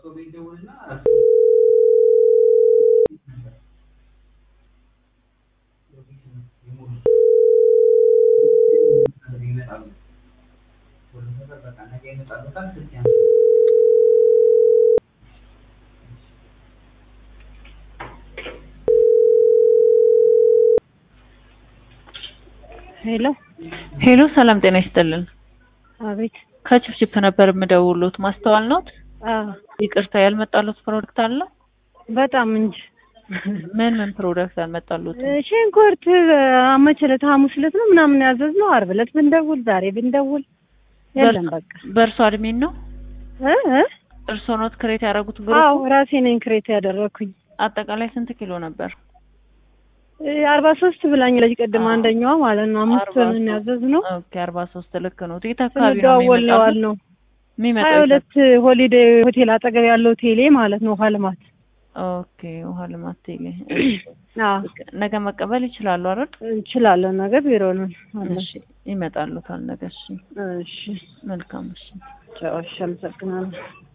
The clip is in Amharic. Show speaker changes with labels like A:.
A: ሄሎ
B: ሄሎ ሰላም ጤና ይስጥልን።
A: አቤት።
B: ከችፕችፕ ነበር የምደውሉት። ማስተዋል ነዎት?
A: አዎ
B: ይቅርታ ያልመጣሉት ፕሮዳክት አለ?
A: በጣም እንጂ
B: ምን ምን ፕሮዳክት ያልመጣሉት?
A: ሽንኩርት መቼ ዕለት ሐሙስ ዕለት ነው ምናምን ያዘዝነው። ዓርብ ዕለት ብንደውል ዛሬ ብንደውል የለም በቃ
B: በእርሶ አድሚን ነው?
A: እ እ
B: እርሶ ኖት ክሬት ያደረጉት
A: አዎ
B: ግሩፕ?
A: ራሴ ነኝ ክሬት ያደረኩኝ።
B: አጠቃላይ ስንት ኪሎ ነበር?
A: አርባ ሶስት ብላኛለች ቅድም
B: አዎ።
A: አንደኛዋ ማለት ነው። አምስት
B: አርባ
A: ምን ያዘዝነው
B: ኦኬ አርባ ሶስት ልክ ነው። የት አካባቢ ነው
A: ስንደዋወል ነው
B: የሚመጣው?
A: ያልነው።
B: የሚመጣው
A: ሀያ
B: የት
A: ሁለት ሆሊዴ ሆቴል አጠገብ ያለው ቴሌ ማለት ነው። ውሃ ልማት
B: ኦኬ ውሃ ልማት ቴሌ።
A: አዎ
B: ነገ መቀበል ይችላሉ አይደል?
A: እንችላለን። ነገ ቢሮ ነን አለ።
B: እሺ ይመጣሉታል ነገ። እሺ
A: እሺ
B: መልካም እሺ።
A: ቻው። እሺ አመሰግናለሁ።